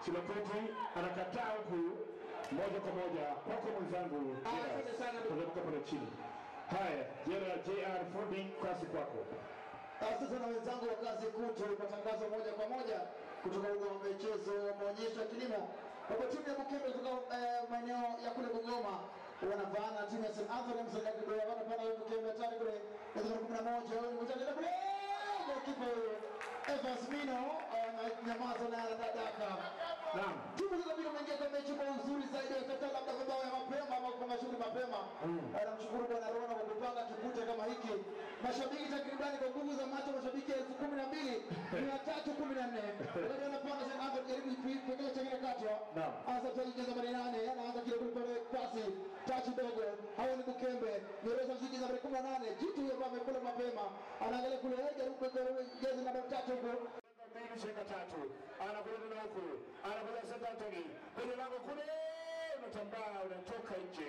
Chilokoti anakataa huku moja kwa moja kwako mwenzangu Gerard. Teremka pale chini. Haya, Gerard JR Fundi, kasi kwako. Sasa na wenzangu wa kazi kutu matangazo moja kwa moja kutoka uga wa michezo wa maonyesho ya kilimo ambapo timu ya Bukembe kutoka eh, maeneo ya kule Bungoma wanavaana na timu ya St. Anthony Msanga Kidogo wanapanda hiyo Bukembe tani kule ndio kumi na moja huyu ni mtandao kule kipa huyo Evans Mino ananyamaza na anadaka Naam. timu hizo mbili wameingia kwa mechi kwa uzuri zaidi wakata labda mabao ya mapema ama kupanga shughuli mapema anamshukuru bwana Rona kwa kupanga kipute kama hiki mashabiki takribani kwa nguvu za macho mashabiki elfu kumi na mbili mia tatu kumi na nne wakati wanapanga St. Anthony jaribu kipengele cha kile katwa Naam. Asa tuingiza nambari nane anaanza kile kule pale pasi tachi dogo hawa ni Bukembe Nyereza mziki nambari kumi na nane jitu huyo ambaye amekula mapema anaangalia kule jaribu kuweka jezi nambari tatu huko mbili shika tatu anakuja tena huku anakuja St. Anthony kwenye lango kule unatambaa unatoka nje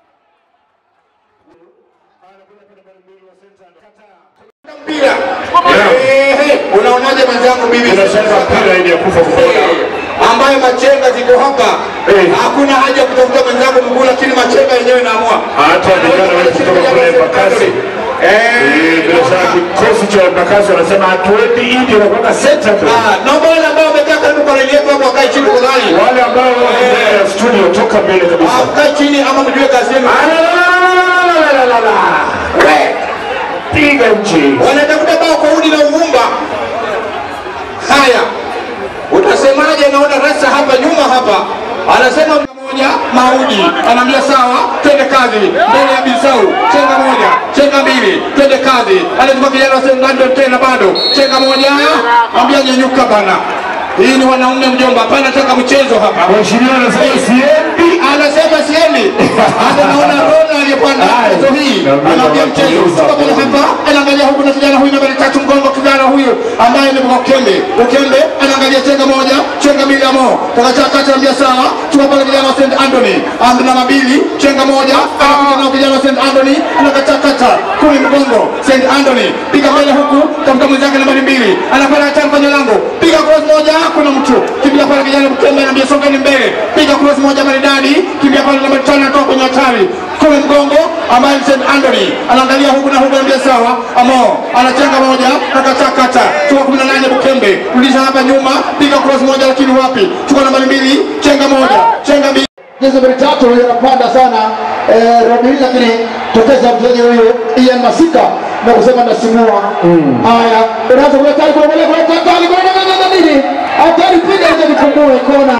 anakuja kwa nambari mbili wa St. Anthony kataa mpira Ehe, unaonaje mwenzangu bibi inacheza mpira ili ya kufa kupona ambayo machenga ziko hapa Eh. hakuna haja ya kutafuta mwenzangu mguu lakini machenga yenyewe inaamua hata vijana wale kutoka kule Embakasi Eh, bila shaka kikosi cha Embakasi wanasema hatuendi Idi wanakwenda senta tu naomba wale ambao wamekaa karibu kwa redio yetu hapo wakae chini tafadhali wale ambao wako mbele ya studio toka mbele kabisa Ah, mkae chini ama mjue kazi yenu Alalalalala. We, piga nchi wanatafuta bao kwa udi na uvumba haya utasemaje naona rasa hapa nyuma hapa anasema moja maudi anaambia sawa twende kazi mbele ya bisau chenga moja chenga mbili twende kazi anachukua kijana wa sengando tena bado chenga moja ambia nyenyuka bana hii ni wanaume mjomba hapana taka mchezo hapa mheshimiwa anasema siendi anasema siendi hata naona Rona aliyepanda mchezo hii anaambia mchezo kutoka pale hapa anaangalia huku na kijana huyu nambari tatu mgongo kijana huyu ambaye ni Ukembe Ukembe anaangalia chenga moja chenga mbili amo kakacha kati anaambia sawa chukua pale kijana wa St Anthony ando namba mbili chenga moja anakuja na kijana wa St Anthony anakacha kata kumi mgongo St Anthony piga mbele huku tafuta mwenzake nambari mbili anapanda tano kwenye lango piga cross moja kuna mtu kimbia pale kijana Ukembe anaambia songeni mbele piga cross moja maridadi kimbia pale nambari tano anatoka kwenye hatari kule mgongo ambaye ni St Anthony anaangalia huku na huku anaambia sawa amo anachenga moja kakatakata chukua kumi na nane Bukembe rudisha hapa nyuma piga cross moja lakini wapi chukua nambari mbili chenga moja chenga mbili jezi nambari tatu huyo anapanda sana eh, Robin lakini tokeza mchezaji huyo Ian Masika na kusema nasimua. Haya, unaanza kule tayari kwa kule kule tayari kwa nini nini nini? Hatari piga ile nikumue kona.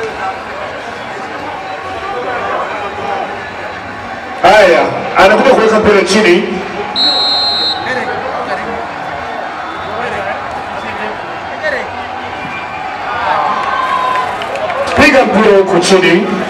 haya anakuja kuweka mpira chini piga mpira huko chini